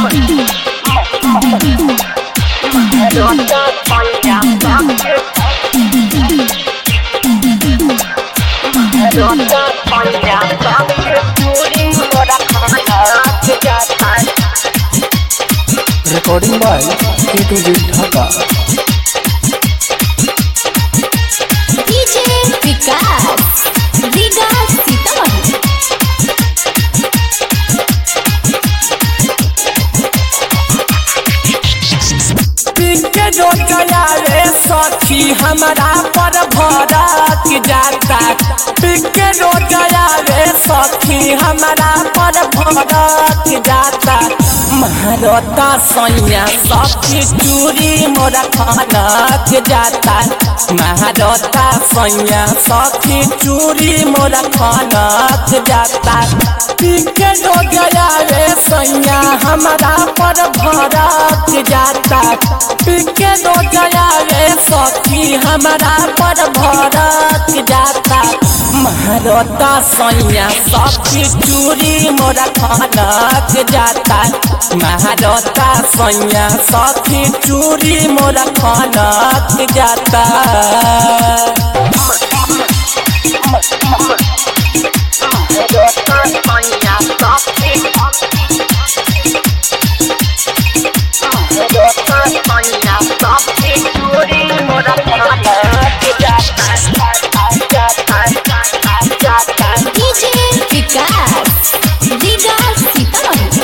recording by A to Z Dhaka. DJ विकास रीगा सीतामढ़ी के जो रे सखी हमारा पर भरक जाता के जो रे सखी हमारा पर भरक जाता महारता सैया सखी चूरी मोरा खनक जाता महारता सैया सखी चूरी मोरा खनक जाता के जो रे सैया हमारा पर भरक जाता पिके दो जया रे सखी हमारा पर भरत जाता महारता सैया सखी चूरी मोरा खनक जाता महारता सैया सखी चूरी मोरा खनक जाता DJ विकास रीगा सीतामढ़ी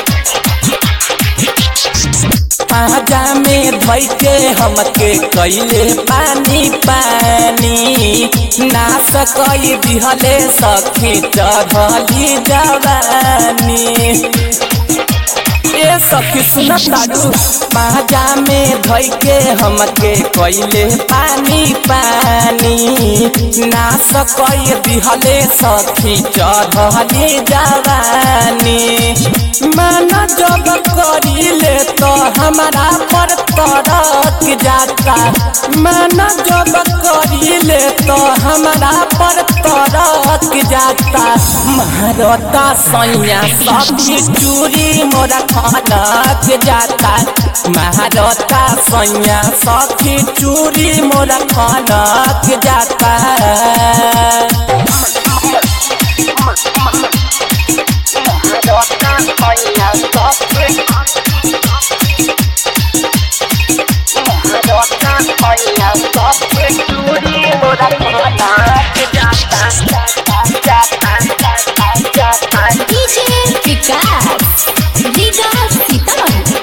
पाजा में धोई के हमके कैले पानी पानी नाश कई दिहले सखी चढ़ली जवानी ए सखी सुन तारू पाजा में धोई के हमके कैले पानी पानी नाश कई दिहले सखी चढ़ली जवानी मन जब करीले तो हमारा पर तरक जाता मन जब करीले तो हमारा पर तरक जाता महारता सैया सखी चूरी मोरा खनक जाता महारता सैया सखी चूरी मोरा खनक जाता DJ विकास रीगा सीतामढ़ी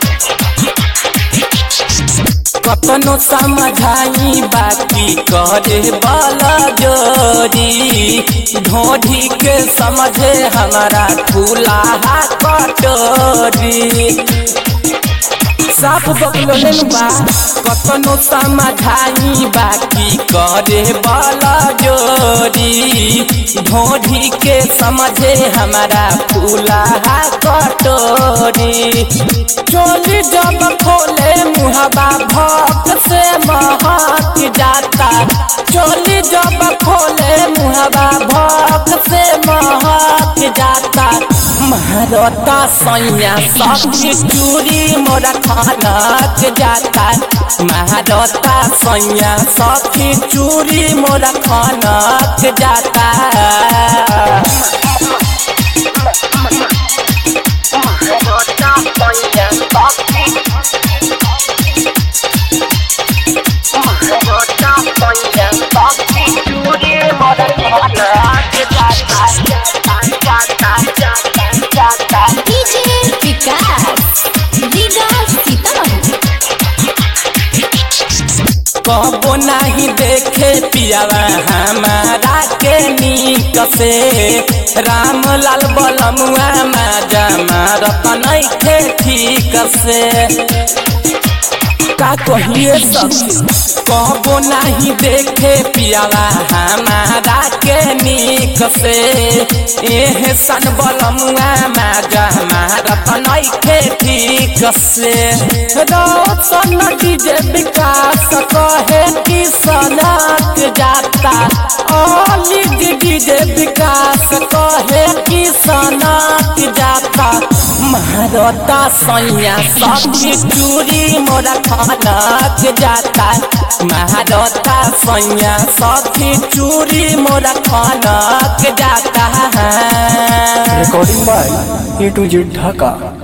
कतनो समझाई बाकी करे वाला जोरी ढोढ़ी के समझे हमारा खुला कटोरी साफ बकलो बा कतनो समझाई बाकी करे वाला जोरी ढोढ़ी के समझे हमारा फूला कटोरी चोली जब खोले मुहबा भक्त से महक जाता चोली जब खोले मुहबा भक्त से महक जाता महारता सैया सखी चूरी मोरा खनक जाता महारता सैया सखी चूरी मोरा खनक जाता DJ विकास रीगा सीतामढ़ी कबो नहीं देखे पियावा हमारा के नीक से राम लाल बलमुआ माजा मारत नहीं थे ठीक से का कहिए सखी कबो नहीं देखे पियावा हमारा के नीक से एह सन बलमुआ माजा मारत नहीं थे ठीक से रोशन डीजे विकास कहे कि सनक जाता ओली डीजे विकास कहे कि सनक जाता महारता सैया सखी चूड़ी मोरा खनक जाता महारता सैया सखी चूड़ी मोरा खनक जाता recording by A to Z Dhaka.